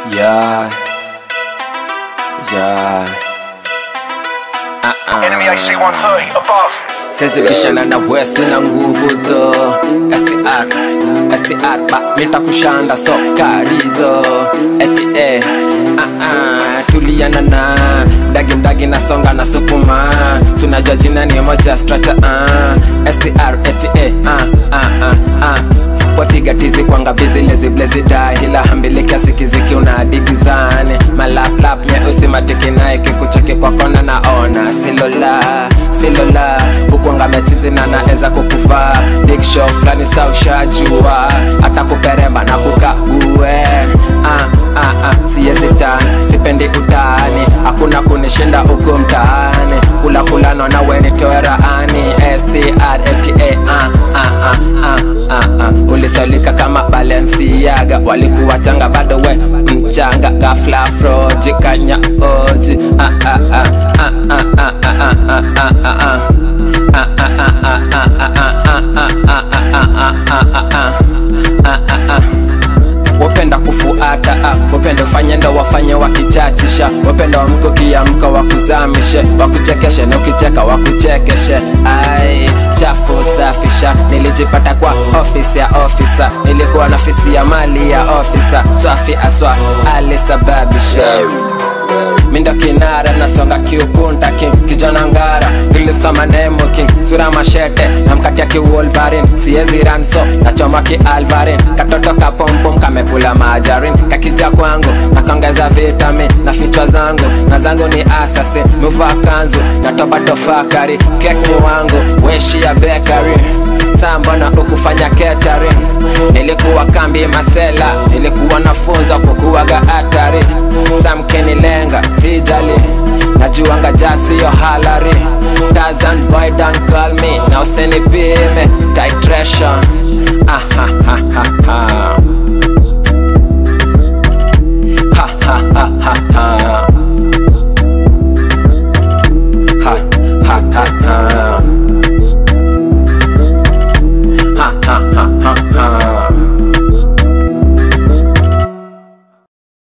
Yeah. Yeah. Uh-uh. Enemy AC 130 above. Sezi bishana na we sina nguvu tho STR, STR ba nitakushanda so karido Eti eh, ah ah tuliana na Dagi mdagi na songa na sukuma Tunajua jina ni moja strata ah STR eti eh, ah ah ah ah wapiga tizi kwanga bizi lezi blezi dahila hambili kiasi kiziki unadigizane malaplap nyeusi matiki naeke kucheke kwa kona naona silola silola hukwanga mechizi na naeza kukuvaa big show flani sa ushajua hata kuperemba na kukague ah, ah, ah, siezi tani sipendi utani hakuna kunishinda huku mtaani kula kulano na weni toeraani str ata ah, ah, ah, ah, ah, ah. ulisolika kama balensiaga walikuwa changa bado we mchanga gafla frojikanya ozi ah, ah, ah, ah, ah, ah, ah, ah, ah, ah, ah. Ah, ah, ah, ah, ah, ah, ah, ah, ah, ah, ah, ah, ah, ah, ah, ah wapenda kufuata ah, wapenda ufanye ndo wafanye wakichachisha wapenda wamko kiamka wakuzamishe wakuchekeshe na ukicheka wakuchekeshe ai chafu safisha nilijipata kwa ofisi ya ofisa nilikuwa na fisi ya mali ya ofisa swafi aswa alisababisha mindo kinara nasonga kiukunta king kijana ngara kilisoma nemo king sura mashete namkatia kiwolvarin siezi ranso nachoma kialvarin katoto kapompom kamekula majarin kakija kwangu nakongeza vitamin na fichwa zangu na zangu ni asasi muvaa kanzu natoba tofakari kek ni wangu weshi ya bekari saa mbona ukufanya catering nilikuwa kambi masela nilikuwa nafunza kukuwaga hatari samkenilenga sijali najuanga jasiyo halari Tarzan boy don't call me na usenipime titration ah, ha, ha, ha, ha.